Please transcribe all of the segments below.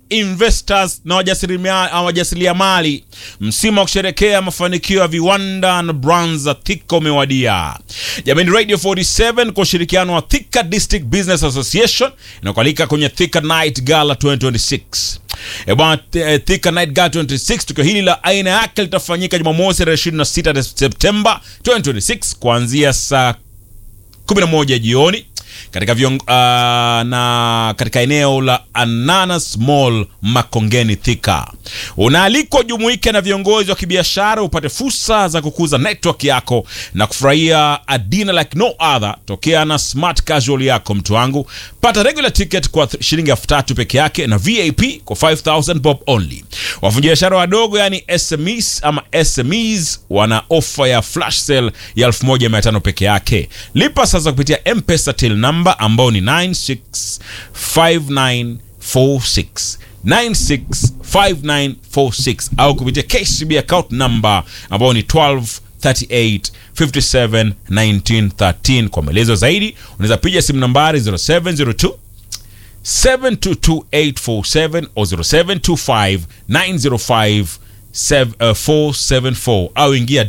investors na wajasirimia- wajasiriamali, msimu wa kusherekea mafanikio ya viwanda na brands za Thika umewadia. Jamani, Radio 47 kwa ushirikiano wa Thika District Business Association inakualika kwenye Thika Night Gala 2026. E bwana, Th- eh, Thika Night Gala 2026, tukio hili la aina yake litafanyika Jumamosi tarehe 26 Septemba 2026 kuanzia saa 11 jioni katika viong, uh, na katika eneo la Ananas Mall Makongeni Thika. Unaalikwa ujumuike na viongozi wa kibiashara upate fursa za kukuza network yako na kufurahia a dinner like no other tokea na smart casual yako mtu wangu. Pata regular ticket kwa th- shilingi elfu tatu peke yake na VIP kwa 5000 bob only. Wafanyabiashara wadogo yani SMEs ama SMEs wana ofa ya flash sale ya 1500 peke yake. Lipa sasa kupitia M-Pesa till number ambao ni 965946 965946 au kupitia KCB account number ambao ni 12 38 57 1913. Kwa maelezo zaidi unaweza piga simu nambari 0702 722847 o 0725905474 au ingia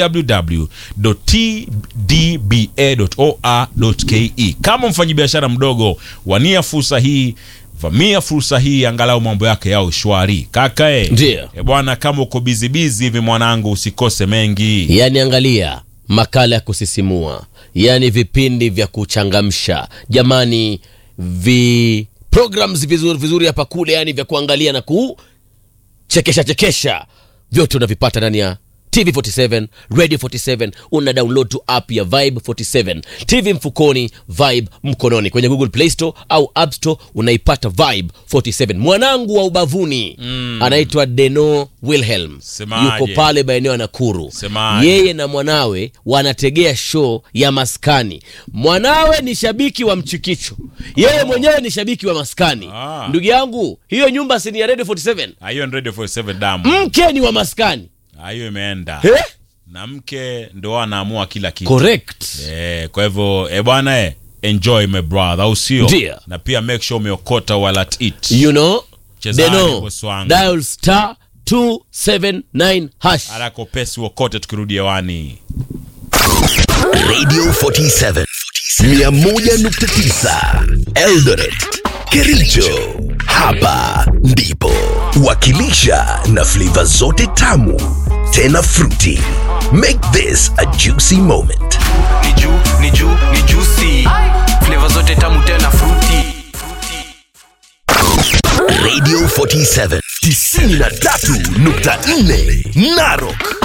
www.tdba.or.ke. Kama mfanyabiashara mdogo, wania fursa hii, vamia fursa hii, angalau mambo yake yao shwari. Kaka e, Ndiyo. e bwana, kama uko bizibizi hivi mwanangu, usikose mengi. yani angalia makala ya kusisimua yani vipindi vya kuchangamsha jamani vi programs vizuri vizuri hapa kule yani vya kuangalia na kuchekesha chekesha vyote unavipata ndani ya tv 47 radio 47 una download tu app ya vibe 47 tv mfukoni vibe mkononi kwenye google play store au app store unaipata vibe 47 mwanangu wa ubavuni mm. anaitwa deno wilhelm Semaje? yuko pale maeneo ya nakuru Semaje? yeye na mwanawe wanategea show ya maskani mwanawe ni shabiki wa mchikicho yeye mwenyewe ni shabiki wa maskani Ah. ndugu yangu hiyo nyumba si ni ya radio 47 Ah, hiyo ni Radio 47 damu. mke ni wa maskani Ah, hiyo imeenda eh? na mke ndo anaamua kila kitu. correct Eh, kwa hivyo eh bwana eh, enjoy my brother, au sio? Ndio. Na pia make sure umeokota while at it. you know Chezani, deno boss wangu. dial star 279 hash Haraka upesi uokote tukirudi hewani. Radio 47 101.9 Eldoret Kericho hapa ndipo wakilisha na flavor zote tamu tena fruity make this a juicy moment ni juu ni juu ni juicy flavor zote tamu tena fruity Radio 47 93.4 Narok